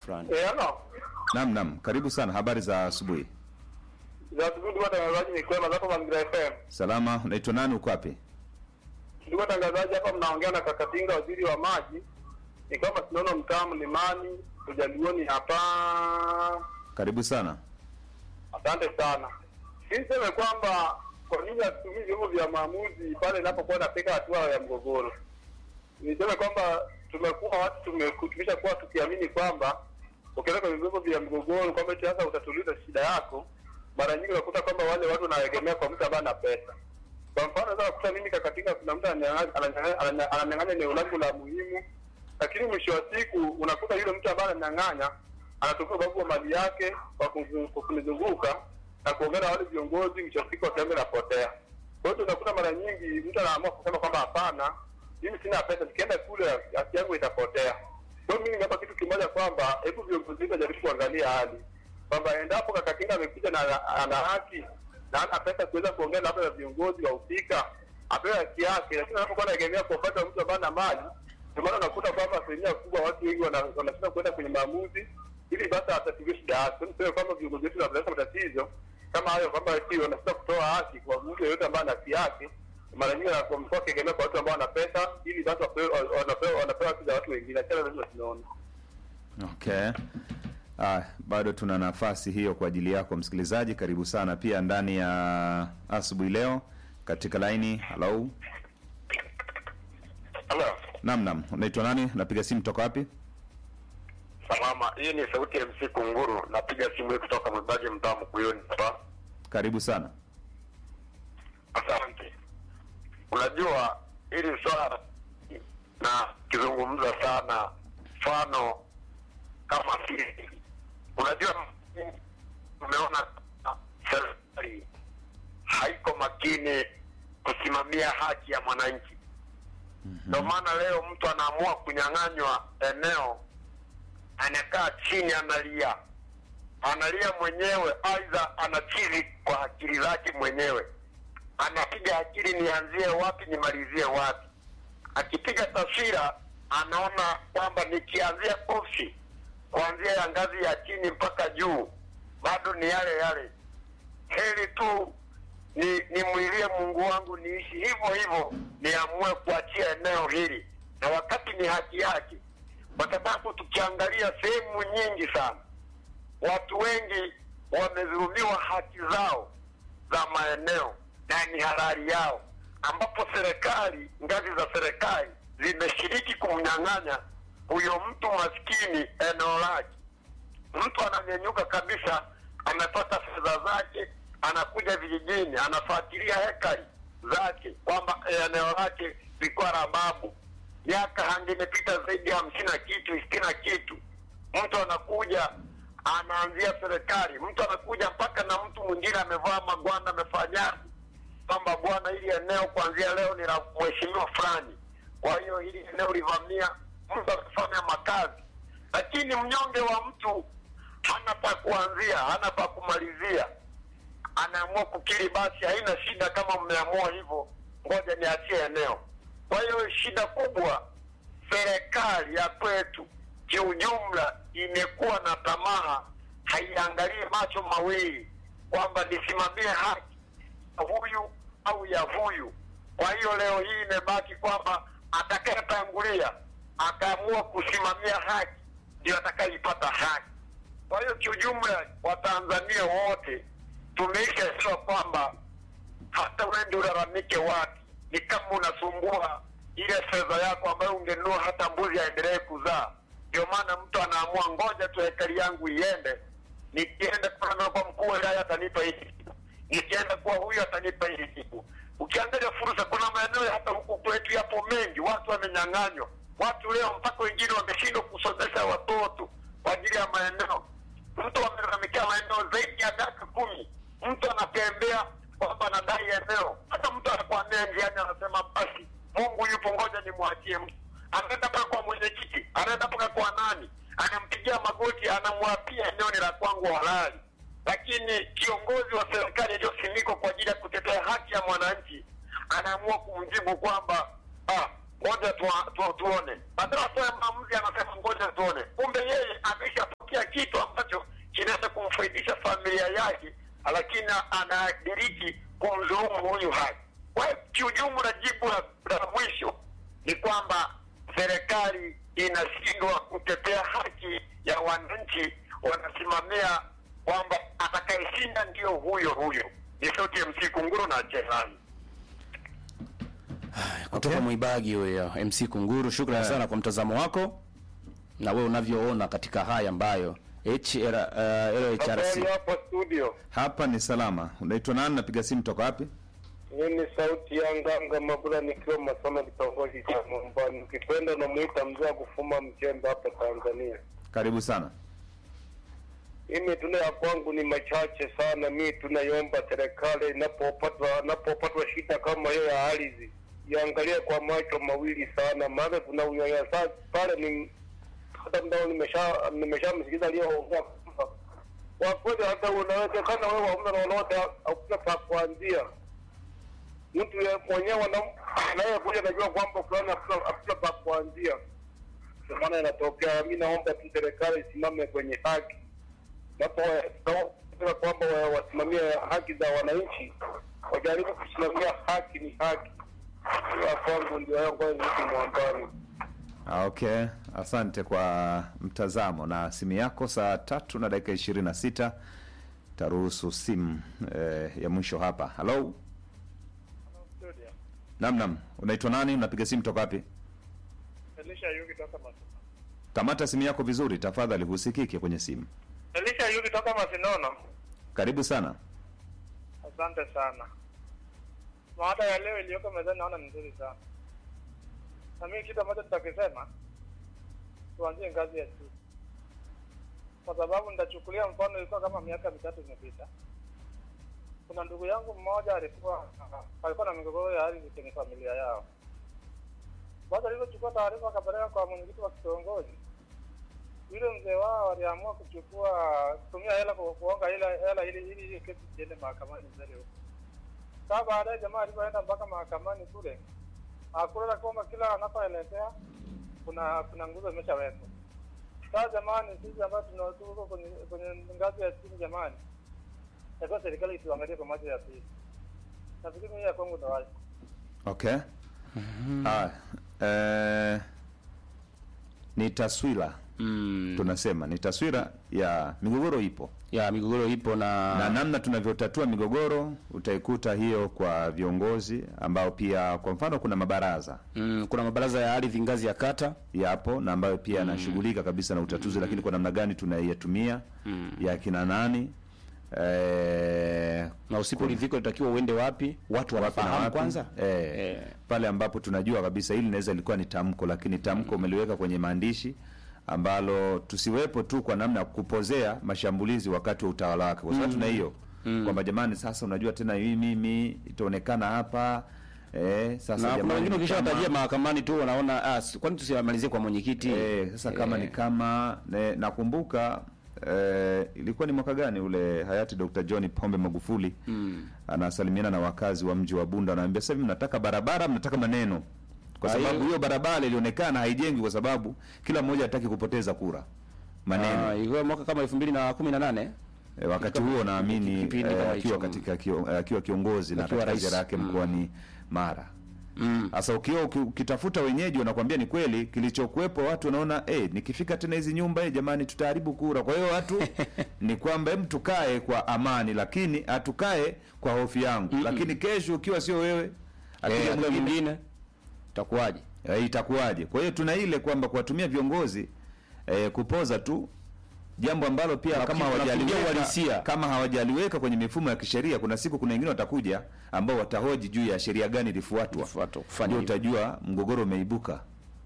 fulani. Eh, ano. Naam, naam, karibu sana. Habari za asubuhi. Za asubuhi watangazaji ni kwema zako Mazingira FM. Salama. Unaitwa nani? Uko wapi? Ndugu watangazaji, hapa mnaongea na Kakatinga, waziri wa maji. Ni kwamba tunaona mtaa Mlimani, Ujalioni hapa. Karibu sana. Asante sana. Mimi niseme kwamba kwa nini hatutumii vyombo vya maamuzi pale inapokuwa inafika hatua ya mgogoro? Niseme kwamba tumekuwa watu tumekutumisha kuwa tukiamini kwamba ukienda kwenye vyombo vya mgogoro kwamba eti sasa utatuliza shida yako, mara nyingi unakuta kwamba wale watu wanaegemea kwa mtu ambaye ana pesa. Kwa mfano sasa kuta mimi kakatika, kuna mtu ananyang'anya- ananyang'anya ananya- ananyang'anya eneo langu la muhimu, lakini mwisho wa siku unakuta yule mtu ambaye ananyang'anya anatumia ubavu wa mali yake kwa kuzu- kwa kunizunguka na kuongea na wale viongozi, mwisho wa siku wakiambe napotea. Kwa hiyo tunakuta mara nyingi mtu anaamua kusema kwamba hapana, mimi sina pesa, nikienda kule haki yangu itapotea. Kwa hiyo mimi ningeomba kitu kimoja kwamba hebu viongozi wetu wajaribu kuangalia hali kwamba endapo Kakatinga amekuja na ana- ana haki na ana pesa kuweza kuongea labda na viongozi wahusika, apewe haki yake, lakini anapokuwa anaegemea kwa upande wa mtu ambaye ana mali, ndio maana unakuta kwamba asilimia kubwa watu wengi wana- wanashindwa kuenda kwenye maamuzi ili basi atatibiwe shida yake. Niseme kwamba viongozi wetu wanapeleka matatizo kama hayo, kwamba eti wanashindwa kutoa haki kwa mtu yeyote ambaye ana haki yake, mara nyingi wamekuwa wakiegemea kwa watu ambao wana pesa, ili basi wapewe- wanapewa wanapewa haki za watu wengine. Achana na hizo tunaona Okay. Ah, bado tuna nafasi hiyo kwa ajili yako msikilizaji. Karibu sana pia ndani ya asubuhi leo katika laini. Hello. Halo, Naam, naam. Unaitwa nani? Napiga simu toka wapi? salama. Hii ni sauti ya MC Kunguru, napiga simu hii kutoka Mwibaji, mtaa Mkuyuni hapa. Karibu sana. Asante. Unajua hili swala na kizungumza sana, mfano kama sisi, unajua tumeona serikali haiko makini kusimamia haki ya mwananchi. Ndio maana leo mtu anaamua kunyang'anywa eneo, anakaa chini, analia, analia mwenyewe, aidha anachizi kwa akili zake mwenyewe, anapiga akili, nianzie wapi nimalizie wapi. Akipiga taswira, anaona kwamba nikianzia ofisi kuanzia ya ngazi ya chini mpaka juu bado ni yale yale, heri tu ni nimwilie Mungu wangu niishi hivyo hivyo, niamue kuachia eneo hili, na wakati ni haki yake, kwa sababu tukiangalia sehemu nyingi sana, watu wengi wamedhulumiwa haki zao za maeneo na ni halali yao, ambapo serikali, ngazi za serikali zimeshiriki kumnyang'anya huyo mtu maskini eneo lake mtu ananyenyuka kabisa, amepata fedha zake, anakuja vijijini, anafuatilia hekari zake kwamba eneo lake lilikuwa la babu, miaka hangi imepita zaidi ya hamsini na kitu sitini na kitu. Mtu anakuja anaanzia serikali, mtu anakuja mpaka na mtu mwingine amevaa magwanda, amefanyaje kwamba bwana, hili eneo kuanzia leo ni la mheshimiwa fulani, kwa hiyo hili eneo livamia, mtu akifanya makazi lakini mnyonge wa mtu hana pa kuanzia, hana pa kumalizia, anaamua kukiri, basi haina shida, kama mmeamua hivyo, ngoja niachie eneo. Kwa hiyo shida kubwa, serikali ya kwetu kiujumla imekuwa na tamaa, haiangalii macho mawili kwamba nisimamie haki ya huyu au ya huyu. Kwa hiyo leo hii imebaki kwamba atakayetangulia akaamua kusimamia haki ndio atakayeipata haki. Kwa hiyo kiujumla, Watanzania wote tumeishaelewa kwamba hata wende ulalamike wapi, ni kama unasumbua ile fedha yako ambayo ungenunua hata mbuzi aendelee kuzaa. Ndio maana mtu anaamua ngoja tu hekari yangu iende, nikienda kwa kwa mkuu wa wilaya atanipa hiki kitu, nikienda kwa huyu atanipa hiki kitu. Ukiangalia fursa, kuna maeneo hata huku kwetu yapo mengi, watu wamenyang'anywa. Watu leo mpaka wengine wameshindwa kusomesha watoto kwa ajili ya maeneo. Mtu amelalamikia maeneo zaidi ya miaka kumi, mtu anatembea kwamba anadai eneo, hata mtu anakwambia njiani, anasema basi Mungu yupo, ngoja nimwachie mtu. Anaenda mpaka kwa mwenyekiti, anaenda mpaka kwa nani, anampigia magoti, anamwapia eneo ni la kwangu halali. Lakini kiongozi wa serikali iliyosimikwa kwa ajili ya kutetea haki ya mwananchi anaamua kumjibu kwamba ah, ngoja tu, tu, tuone. Badala atoe maamuzi, anasema ngoja tuone. Kumbe yeye amesha lakini anadiriki kumdhulumu huyu haki. Kwa hiyo kiujumla, jibu la, la mwisho ni kwamba serikali inashindwa kutetea haki ya wananchi, wanasimamia kwamba atakayeshinda ndio huyo huyo. Ni sauti ya MC Kunguru na Cherani. kutoka Okay. Mwibagi huyo MC Kunguru, shukrani Yeah. sana kwa mtazamo wako na wewe unavyoona katika haya ambayo HR, uh, LHRC hapo studio. Hapa ni salama. Unaitwa nani? Napiga simu toka wapi? Hii ni sauti ya Nganga Mabula nikiwa Masona, kitongoji cha Mombani. Ukipenda namuita mzee wa kufuma mchembe hapa Tanzania. Karibu sana. Mimi tuna ya kwangu ni machache sana. Mi tunaiomba serikali inapopatwa inapopatwa shida kama hiyo ya ardhi iangalie kwa macho mawili sana, maana kuna unyanyasaji pale. Ni hata mdao nimesha nimeshamsikiza aliyoongea kwamba kwa kweli hata unawezekana wewe hauna lolote, hakuna pa kuanzia. Mtu ye- mwenyewe ana- anayekuja anajua kwamba fulani hakuna hakuna pa kuanzia, ndio maana inatokea. Mi naomba tu serikali isimame kwenye haki napo naomba kwamba wa- wasimamie haki za wananchi, wajaribu kusimamia haki. Ni haki ya kwangu, ndio yangu niki mwambani. Ah, Okay, asante kwa mtazamo na simu yako. Saa tatu na dakika ishirini na sita taruhusu simu eh, ya mwisho hapa. Halo, nam nam, unaitwa nani? Unapiga simu toka wapi? Elisha Yugi toka Masinono. Kamata simu yako vizuri tafadhali, husikike kwenye simu. Elisha Yugi toka Masinono. Karibu sana. Asante sana. Mada ya leo iliyoko mezani naona ni nzuri sana, na mimi kitu ambacho nitakisema tuanzie ngazi ya juu, kwa sababu nitachukulia mfano, ilikuwa kama miaka mitatu imepita. Kuna ndugu yangu mmoja alikuwa alikuwa na migogoro ya ardhi kwenye familia yao. Basi alivyochukua taarifa akapeleka kwa mwenyekiti wa kitongoji, yule mzee wao aliamua kuchukua kutumia hela ku- kuonga hela hela ili ili ili kesi iende mahakamani mbele huko. Sasa baadaye jamaa alipoenda mpaka mahakamani kule, hakuna kwamba kila anapoelekea kuna kuna nguzo imeshawekwa. Sasa jamani, sisi ambao tuna- tuko kwenye kwenye ngazi ya chini, jamani, takiwa serikali ituangalie kwa macho ya pili. Nafikiri mimi ya kwangu ndo hayo. Okay. Ah, eh, ni taswira mm, tunasema ni taswira ya migogoro ipo ya migogoro ipo na, na namna tunavyotatua migogoro utaikuta hiyo kwa viongozi ambao pia kwa mfano kuna mabaraza mm, kuna mabaraza ya ardhi ngazi ya kata yapo na ambayo pia yanashughulika kabisa na utatuzi lakini kwa namna gani tunaiyatumia ya kina nani eh, na usiporidhika utakiwa uende wapi, watu wapi na wanafahamu wapi. kwanza eh, Eh. pale ambapo tunajua kabisa hili linaweza lilikuwa ni tamko lakini tamko umeliweka kwenye maandishi ambalo tusiwepo tu kwa namna ya kupozea mashambulizi wakati wa utawala wake kwa sababu tuna hiyo kwamba jamani sasa unajua tena hii mimi itaonekana hapa eh, sasa na kuna jamani wengine ni ukishawatajia kama- mahakamani tu wanaona ah, si- kwani tusiamalizie kwa mwenyekiti Eh, sasa kama Eh, ni kama ne, nakumbuka eh, ilikuwa ni mwaka gani ule hayati Dr. John Pombe Magufuli mm. anasalimiana na wakazi wa mji wa Bunda, anaambia sasa hivi mnataka barabara, mnataka maneno, kwa Ah, sababu hiyo- hiyo barabara ilionekana haijengwi kwa sababu kila mmoja hataki kupoteza kura maneno. Ah, ilikuwa mwaka kama elfu mbili na kumi na nane E, wakati huo naamini kipindi eh, kama akiwa hicho. katika kio- eh, akiwa kiongozi na Akiwa katika rais. ziara yake Mm. mkoani Mara. mm. Sasa ukiwa uki- ukitafuta wenyeji wanakwambia ni kweli kilichokuwepo, watu wanaona eh, nikifika tena hizi nyumba eh, jamani, tutaharibu kura. Kwa hiyo watu ni kwamba hem, tukae kwa amani, lakini hatukae kwa hofu yangu. Lakini kesho ukiwa sio wewe akija Eh, mwingine mwingine itakuwaje? eh, itakuwaje? Kwa hiyo tuna ile kwamba kuwatumia viongozi eh, kupoza tu jambo ambalo pia Unapi- kama unapigia hawajaliweka uhalisia. kama hawajaliweka kwenye mifumo ya kisheria, kuna siku kuna wengine watakuja ambao watahoji juu ya sheria gani ilifuatwa, Kufuatwa, kufanya ndio hivyo. utajua mgogoro umeibuka.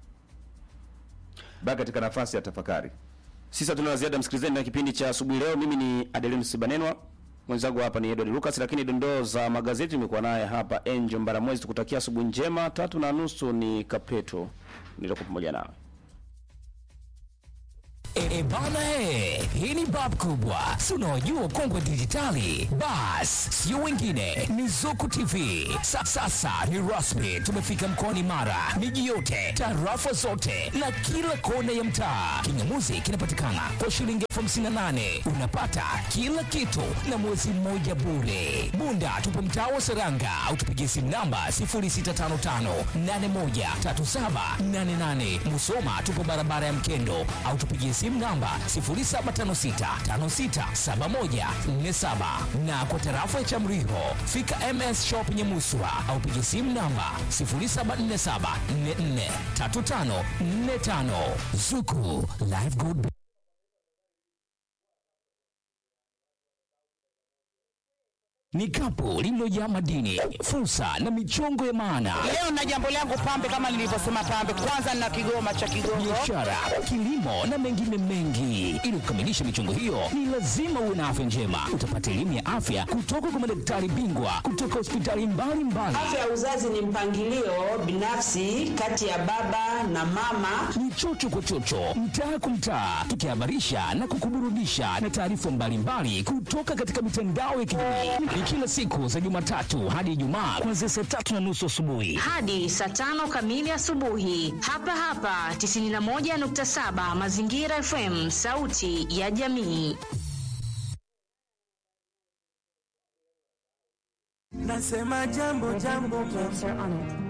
Baki katika nafasi ya tafakari. Sisi hatuna la ziada msikilizaji, na kipindi cha asubuhi leo. Mimi ni Adeline Sibanenwa, mwenzangu hapa ni Edward Lucas, lakini dondoo za magazeti imekuwa naye hapa Angel Mbaramwezi. Tukutakia asubuhi njema. Tatu na nusu ni Kapeto, nitakuwa pamoja nawe. E, e bana he, hii ni bab kubwa, si unaojua kongwe dijitali. Bas, sio wengine, ni Zuku TV. Sa, sasa ni rasmi, tumefika mkoani Mara, miji yote, tarafa zote na kila kona ya mtaa. Kingamuzi kinapatikana kwa shilingi elfu hamsini na nane unapata kila kitu na mwezi mmoja bure. Bunda tupo mtaa wa Seranga au tupigie simu namba 0655813788. Musoma tupo barabara ya Mkendo au tupigie simu namba 0756567147 na kwa tarafa ya Chamriho fika MS Shop Nyamuswa au pigie simu namba 0747443545 Zuku Live Good ni kapu lililojaa madini, fursa na michongo ya maana, Leo na jambo langu pambe, kama nilivyosema pambe, kwanza na kigoma cha Kigongo. biashara, kilimo na mengine mengi. Ili kukamilisha michongo hiyo, ni lazima uwe na afya njema. Utapata elimu ya afya kutoka kwa madaktari bingwa kutoka hospitali mbalimbali. Afya ya uzazi ni mpangilio binafsi kati ya baba na mama. ni chocho kwa chocho, mtaa kwa mtaa, tukihabarisha na kukuburudisha na taarifa mbalimbali kutoka katika mitandao ya kijamii. Ni kila siku za Jumatatu hadi Ijumaa kuanzia saa tatu na nusu asubuhi. hadi saa tano kamili asubuhi hapa hapa 91.7 Mazingira FM, sauti ya jamii. Nasema jambo jambo jambo